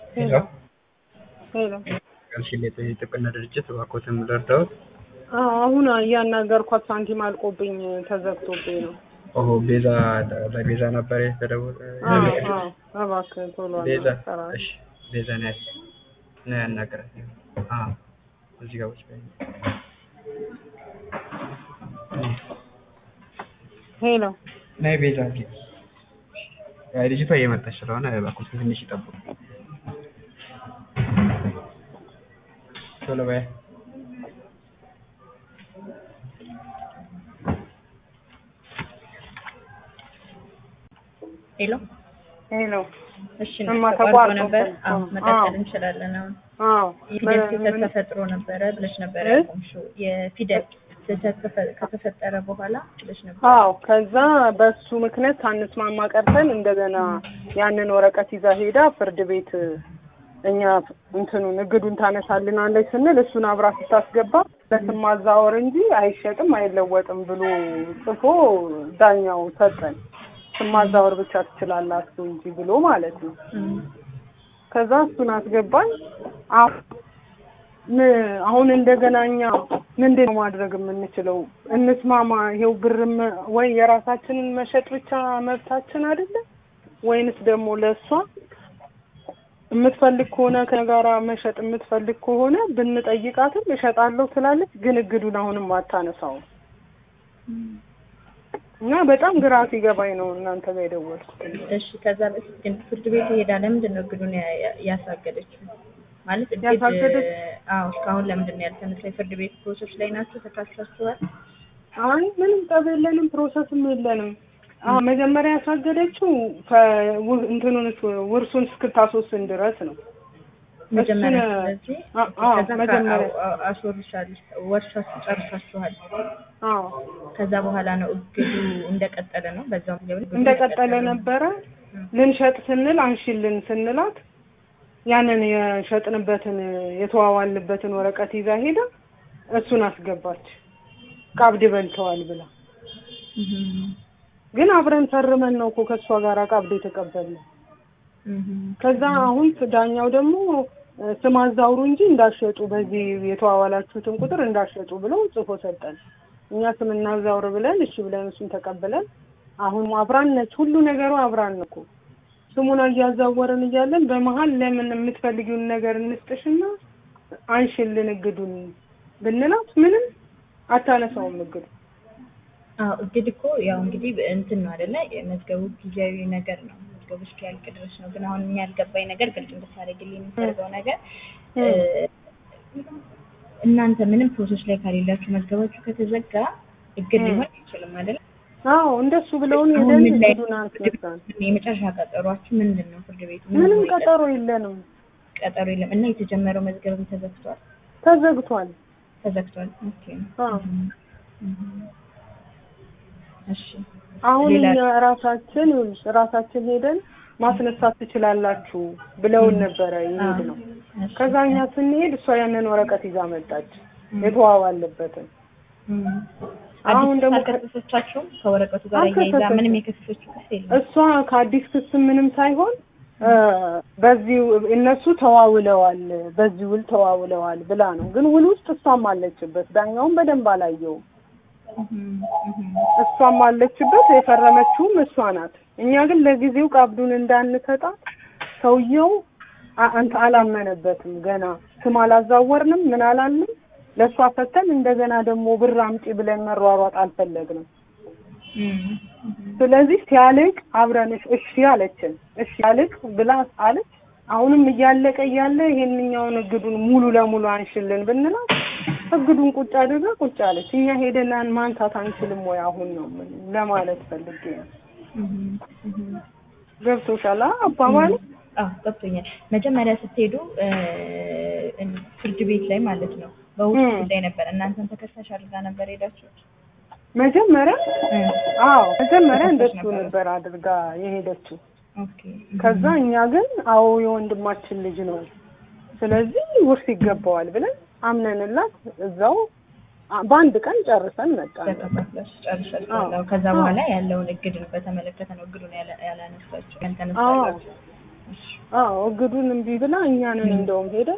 ሄሎ ሄሎ ጋልሽሌት የጥብቅና ድርጅት እባክዎትን ልርዳዎት? አዎ አሁን እያናገርኳት ሳንቲም አልቆብኝ ተዘግቶብኝ ነው። ኦሆ ቤዛ ለቤዛ ነበር የተደወለ አዎ አዎ እባክህ ቶሎ ቤዛ አናግራት። እሺ ቤዛ ነው ነው ያናገራት አዎ እዚህ ጋር ቁጭ በይ ሄሎ ነይ ቤዛ እዚህ አይ ልጅቷ እየመጣች ስለሆነ እባክዎትን ትንሽ ይጠብቁ ቶሎ በይ ሄሎ ሄሎ እሺ እማ ተቋርጦ ተቋርጦ ነበር። አዎ አዎ። መቀጠል እንችላለን። አሁን አዎ የፊደል በ- ስህተት ምን- ተፈጥሮ ነበረ ብለሽ ነበረ እ? ያቆምሽው። የፊደል ስህተት ተፈ- ከተፈጠረ በኋላ ብለሽ ነበር። አዎ ከዛ በሱ ምክንያት ሳንስማማ ቀርተን እንደገና ያንን ወረቀት ይዛ ሄዳ ፍርድ ቤት እኛ እንትኑን እግዱን ታነሳልናለች ስንል እሱን አብራ ስታስገባ በስም ማዛወር እንጂ አይሸጥም አይለወጥም ብሎ ጽፎ ዳኛው ሰጠን። ስም ማዛወር ብቻ ትችላላችሁ እንጂ ብሎ ማለት ነው። እም፣ ከዛ እሱን አስገባን። አሁ- ም- አሁን እንደገና እኛ ምንድን ነው ማድረግ የምንችለው? እንስማማ። ይሄው ብርም ወይ የራሳችንን መሸጥ ብቻ መብታችን አይደለም ወይንስ ደግሞ ለእሷ የምትፈልግ ከሆነ ከጋራ መሸጥ የምትፈልግ ከሆነ ብንጠይቃትም እሸጣለሁ ትላለች፣ ግን እግዱን አሁንም አታነሳውም እና በጣም ግራ ሲገባኝ ነው እናንተ ጋር የደወልኩት። እሺ ከዛ በፊት ግን ፍርድ ቤት ሄዳ ለምንድን ነው እግዱን ያ- ያ- ያሳገደችው? ማለት እግድ ያሳገደች- አዎ እስካሁን ለምንድን ነው ያልተነሳ? የፍርድ ቤት ፕሮሰስ ላይ ናቸው ተካሳችኋል? አይ ምንም ጠብ የለንም፣ ፕሮሰስም የለንም። አዎ መጀመሪያ ያሳገደችው ከው- እንትኑን ውርሱን እስክታስወስን ድረስ ነው። መጀመሪያ እሱን- ስለዚህ አ- አዎ ከዛ መጀመሪያ ከ- አስወርሻል ወርሻችሁ ጨርሳችኋል። አዎ ከዛ በኋላ ነው እግዱ እንደቀጠለ ነው። በዛው እንደቀጠለ ነበረ። ልንሸጥ ስንል አንሺልን ስንላት ያንን የሸጥንበትን የተዋዋልንበትን ወረቀት ይዛ ሄዳ እሱን አስገባች። ቀብድ በልተዋል ብላ ግን አብረን ፈርመን ነው እኮ ከእሷ ጋር ቀብድ የተቀበልነው። ከዛ አሁን ዳኛው ደግሞ እ፣ ስም አዛውሩ እንጂ እንዳሸጡ በዚህ የተዋዋላችሁትን ቁጥር እንዳሸጡ ብለው ጽፎ ሰጠን። እኛ ስም እናዛውር ብለን እሺ ብለን እሱን ተቀብለን አሁን አብራን ነች፣ ሁሉ ነገሩ አብራን እኮ ስሙን እያዛወርን እያለን በመሀል ለምን የምትፈልጊውን ነገር እንስጥሽና አንሽልን እግዱን ብንላት ምንም አታነሳውም እግዱ። አዎ እግድ እኮ ያው እንግዲህ እንትን ነው አይደለ? የመዝገቡ ጊዜያዊ ነገር ነው። መዝገቡ እስኪያልቅ ድረስ ነው። ግን አሁን እኛ ያልገባኝ ነገር ግልጽ እንድታደርግልኝ የሚፈልገው ነገር እ፣ እናንተ ምንም ፕሮሰስ ላይ ከሌላችሁ መዝገባችሁ ከተዘጋ እግድ ሊሆን አይችልም አይደለ? አዎ እንደሱ ብለውን አሁን ሄደን ምን ላይ እግዱን አስነሳን። የመጨረሻ ቀጠሯችሁ ምንድን ነው? ፍርድ ቤቱ ምን ምንም ነው የቀ- ቀጠሮ የለንም፣ ቀጠሮ የለም እና የተጀመረው መዝገብም ተዘግቷል ተዘግቷል። ተዘግቷል። ኦኬ አዎ እም። እሺ አሁን ሌላ እኛ ራሳችን ይኸውልሽ ራሳችን ሄደን ማስነሳት ትችላላችሁ ብለውን ነበረ ይሄድ ነው። እሺ። ከዛ እኛ ስንሄድ እሷ ያንን ወረቀት ይዛ መጣች የተዋዋለበትን። እም። አሁን አዲስ ደግሞ አልከሰሰቻችሁም? ከወረቀቱ ጋር እያይዛ አልከሰሰችም። ምንም የከሰሰችው ክስ የለም። እሷ ከአዲስ ክስ ምንም ሳይሆን እ፣ በዚህ እነሱ ተዋውለዋል፣ በዚህ ውል ተዋውለዋል ብላ ነው። ግን ውል ውስጥ እሷም አለችበት። ዳኛውም በደንብ አላየውም። እም፣ እም። እሷም አለችበት። የፈረመችውም እሷ ናት። እኛ ግን ለጊዜው ቀብዱን እንዳንሰጣት ሰውየው አ- አንተ አላመነበትም። ገና ስም አላዛወርንም ምን አላልንም። ለእሷ ፈተን እንደገና ደግሞ ብር አምጪ ብለን መሯሯጥ አልፈለግንም። እም፣ እም። ስለዚህ ሲያልቅ አብረን እሺ- እሺ አለችን። እሺ ያልቅ ብላ አለች። አሁንም እያለቀ እያለ ይሄንኛውን እግዱን ሙሉ ለሙሉ አንሽልን ብንላት እግዱን ቁጭ አድርጋ ቁጭ አለች። እኛ ሄደን ማንሳት አንችልም ወይ አሁን ነው ምን ለማለት ፈልጌ ነው። እም፣ እም። ገብቶሻል አ- አባባሉ? አዎ ገብቶኛል። መጀመሪያ ስትሄዱ እ፣ ፍርድ ቤት ላይ ማለት ነው በውጭ እም። ጉዳይ ነበር። እናንተን ተከሳሽ አድርጋ ነበር ሄዳችሁት? መጀመሪያ እም፣ አዎ መጀመሪያ ተከሳሽ እንደሱ ነበረ። ነበር አድርጋ የሄደችው። ኦኬ። ከዛ እኛ ግን አዎ የወንድማችን ልጅ ነው፣ ስለዚህ ውርስ ይገባዋል ብለን አምነንላት እዛው አ- በአንድ ቀን ጨርሰን መጣን። ተከፋፍላችሁ ጨርሳችኋል። አዎ። አዎ። ከዛ አዎ። በኋላ ያለውን እግድን በተመለከተ ነው እግዱን ያለ- ያላነሳችሁ አዎ ያልተነሳላችሁ። እሺ አዎ እግዱን እምቢ ብላ እኛንን እንደውም ሄደን